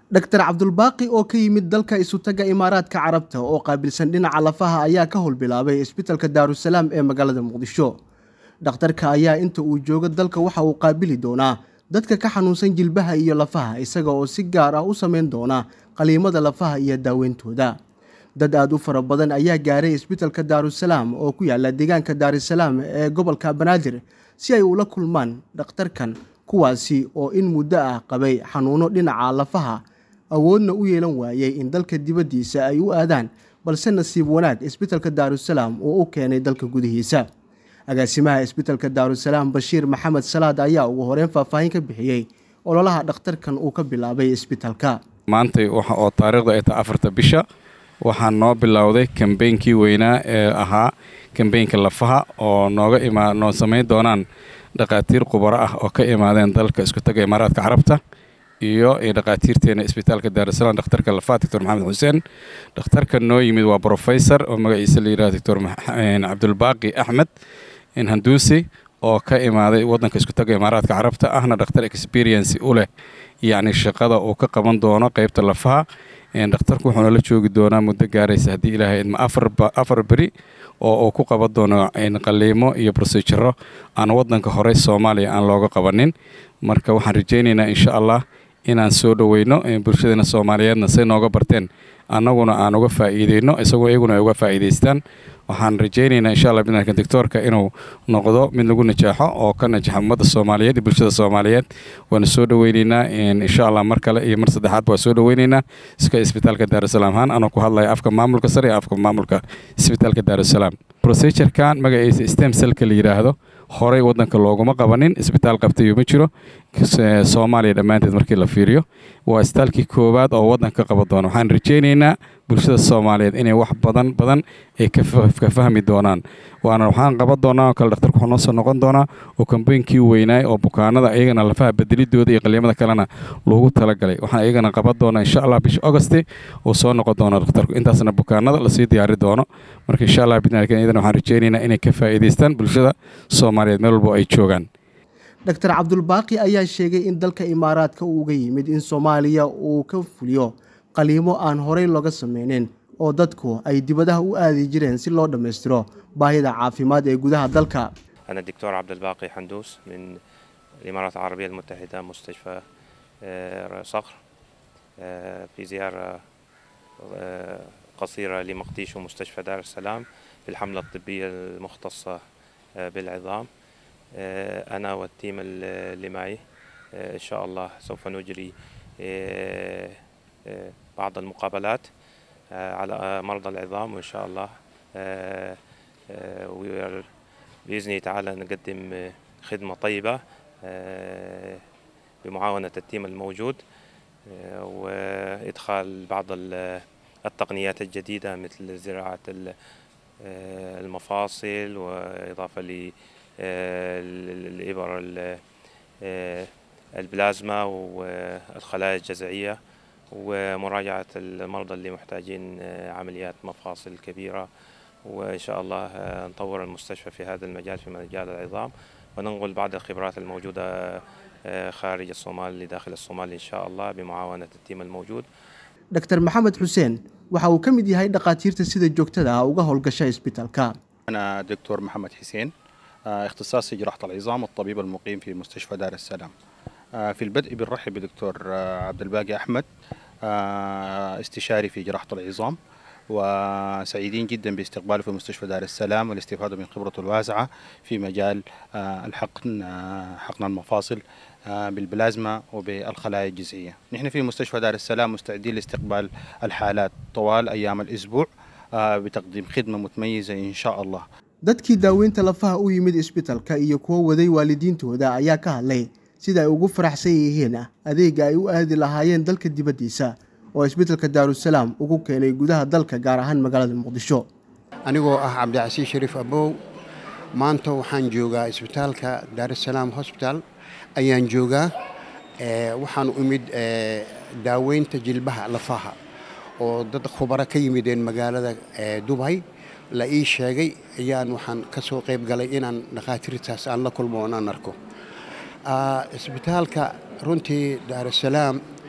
dr cabdulbaaqi oo ka yimid dalka isutaga imaaraadka carabta oo qaabilsan dhinaca lafaha ayaa ka howlbilaabay isbitalka daarusalaam ee magaalada muqdisho dhakhtarka ayaa inta uu joogo dalka waxa uu qaabili doonaa dadka ka xanuunsan jilbaha iyo lafaha isaga oo si gaar ah u sameyn doona qaliimada lafaha iyo daaweyntooda dad aada u fara badan ayaa gaaray isbitalka daarusalaam oo ku yaala deegaanka daarusalaam ee gobolka banaadir si ay ula kulmaan dhakhtarkan kuwaasi oo in muddo ah qabay xanuuno dhinaca lafaha awoodna u yeelan waayey in dalka dibaddiisa ay u aadaan balse nasiib wanaag isbitalka daarusalaam uu u keenay dalka gudihiisa agaasimaha isbitalka daarusalaam bashiir maxamed salaad ayaa ugu horeyn faahfaahin ka bixiyey ololaha dhakhtarkan uu ka bilaabay isbitalka maantay waxa oo taariikhda ay tahay afarta bisha waxaa noo bilowday kambeynkii weynaa ee ahaa kambeynka lafaha oo nooga imaa noo samayn doonaan dhakhaatiir khubaro ah oo ka imaadeen dalka isku taga imaaraadka carabta iyo dhakhaatiirteena isbitaalka daarusalaam dhakhtarka lafaha doctor maxamed xuseen dhakhtarka noo yimid waa brofesor oo magaciisa la yidhaha doctor cabdulbaaqi axmed handuusi oo ka imaaday waddanka isku taga imaaraadka carabta ahna dhakhtar experiency u leh yacni shaqada uu ka qaban doono qeybta lafaha dhakhtarku wuxuuna la joogi doonaa muddo gaaraysa haddii ilaahay idma afar beri oo uu ku qaban doono qaliimo iyo brosejaro aan waddanka horey soomaaliya aan looga qabanin marka waxaan rajaynaynaa insha allah inaan soo dhoweyno bulshadeena soomaaliyeedna say nooga barteen annaguna aan uga faa'iideyno isagoo iyaguna ay uga faa'iidaystaan waxaan rajaynaynaa insha allah bidnaka doctoorka inuu noqdo mid lagu najaaxo oo ka najaxa ummadda soomaaliyeed iyo bulshada soomaaliyeed waana soo dhoweyneynaa insha allah mar kale iyo mar saddexaad waa soo dhoweyneynaa iska isbitaalka daarusalaam ahaan anoo ku hadlaya afka maamulka sare iyo afka maamulka isbitaalka daarusalaam procedurekan magaciisa stem cellka la yidhaahdo horey waddanka looguma qabanin isbitaal qabtayo ma jiro soomaaliya dhammaanteed markii la fiiriyo waa isbitaalkii koowaad oo waddanka qaban doona waxaan rajaynaynaa bulshada soomaaliyeed inay wax badan badan ay ka fahmi doonaan waana waxaan qaban doonaa oo kale dhakhtarku wuxuu noo soo noqon doonaa oo kambeynkii weynaay oo bukaanada iyagana lafaha bedelidooda iyo qaliimada kalena loogu talagalay waxaan iyagana qaban doonaa insha allah bisha augusti uu soo noqon doono dhakhtarku intaasna bukaanada lasii diyaari doono marka insha allah bidnaakan iyadana waxaan rajaynaynaa inay ka faa'iidaystaan bulshada soomaaliyeed meel walbo ay joogaan doctor cabdulbaaqi ayaa sheegay in dalka imaaraadka uu uga yimid in soomaaliya uu ka fuliyo qaliimo aan horey looga sameynin oo dadku ay dibadaha u aadi jireen si loo dhammaystiro baahida caafimaad ee gudaha dalka أنا الدكتور عبد الباقي حندوس من الإمارات العربية المتحدة مستشفى صقر في زيارة قصيرة لمقديش ومستشفى دار السلام في الحملة الطبية المختصة بالعظام أنا والتيم اللي معي إن شاء الله سوف نجري بعض المقابلات على مرضى العظام وإن شاء الله بإذن تعالى نقدم خدمة طيبة بمعاونة التيم الموجود وإدخال بعض التقنيات الجديدة مثل زراعة المفاصل وإضافة للإبر البلازما والخلايا الجذعية ومراجعة المرضى اللي محتاجين عمليات مفاصل كبيرة وإن شاء الله نطور المستشفى في هذا المجال في مجال العظام وننقل بعض الخبرات الموجودة خارج الصومال لداخل الصومال إن شاء الله بمعاونة التيم الموجود dr maxamed xuseen waxa uu ka mid yahay dhakhaatiirta sida joogtada ah uga howlgasha isbitalka أنا دكتور محمد حسين اختصاصي جراحة العظام والطبيب المقيم في مستشفى دار السلام في البدء بنرحب بدكتور عبد الباقي أحمد استشاري في جراحة العظام وسعيدين جدا باستقباله في مستشفى دار السلام والاستفادة من خبرته الواسعة في مجال الحقن حقن المفاصل بالبلازما وبالخلايا الجذعية نحن في مستشفى دار السلام مستعدين لاستقبال الحالات طوال أيام الأسبوع بتقديم خدمة متميزة إن شاء الله dadkii daaweynta lafaha u yimid isbitalka iyo kuwo waday waalidiintooda ayaa ka hadlay sida ay ugu faraxsan yihiin adeega ay u aadi lahaayeen dalka dibaddiisa oo isbitalka daarusalaam ugu keenay gudaha dalka gaar ahaan magaalada muqdisho anigoo ah cabdicasiis shariif abow maanta waxaan joogaa isbitaalka daarusalaam hosbital ayaan joogaa waxaan u imid daaweynta jilbaha lafaha oo dad khubaro ka yimideen magaalada dubay la ii sheegay ayaan waxaan ka soo qayb galay inaan dhakhaatiirtaas aan la kulmo oon aan arko isbitaalka runtii daarusalaam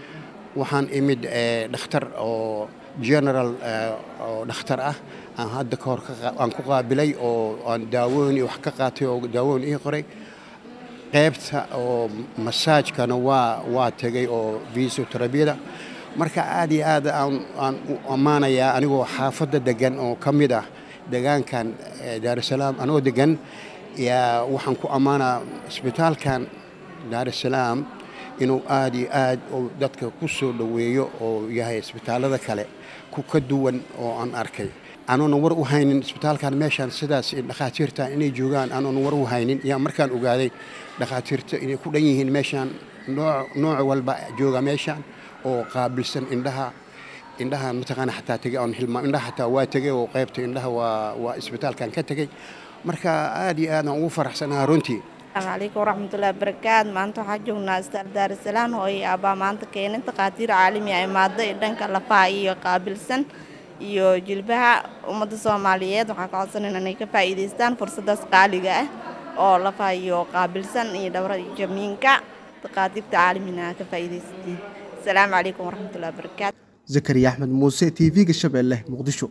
waxaan imid dhakhtar oo general oo dhakhtar ah aan hadda ka hor aan ku qaabilay oo aan daawooyin iyo wax ka qaatay oo daawooyin ii qoray qaybta oo masaajkana waa waa tegay oo fisioterabiyada marka aad iyo aad aan aan u ammaanayaa anigoo xaafadda degan oo ka mid ah degaankan daarusalaam anoo degan yaa waxaan ku ammaanaa isbitaalkan daarusalaam inuu aad iyo aad dadka ku soo dhoweeyo oo yahay isbitaallada kale ku ka duwan oo aan arkay anoona war u haynin isbitaalkan meeshaan sidaas dhakhaatiirta inay joogaan anoona war u haynin yaa markaan ogaaday dhakhaatiirta inay ku dhan yihiin meeshaan nooc walba jooga meeshaan oo qaabilsan indhaha indhaha mataqaana xataa tegay oon hilmaam indhaha xataa waa tegay oo qaybta indhaha waa waa isbitaalkan ka tegay marka aad iyo aad aan ugu faraxsanaha runtii asalaamu calaykum waraxmatullahi barakaat maanta waxaa joognaa isbitaal daarusalaam hooyay aabaa maanta keenin takhaatiir caalami ah imaada ee dhanka lafaha iyo qaabilsan iyo jilbaha ummadda soomaaliyeed waxaan ka codsanayna inay ka faa'iidaystaan fursaddaas qaaliga ah oo lafaha iyo qaabilsan iyo dhawra iyo jamiinka takhaatiirta caalamina ka faa'iidaysatiin asalaamu calaykum waraxmatullahi barakaat zakariya axmed muuse t v-ga shabeelle muqdisho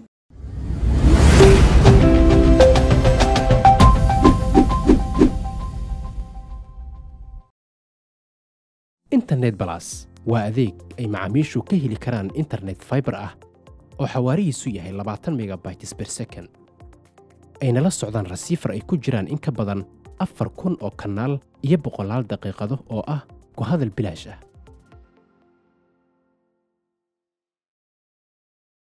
internet balas waa adeeg ay macaamiishu ka heli karaan internet faibar ah oo xawaarihiisu yahay labaatan megabytes ber second ayna la socdaan rasiifar ay ku jiraan in ka badan afar kun oo kanaal iyo boqolaal daqiiqado oo ah ku hadal bilaash ah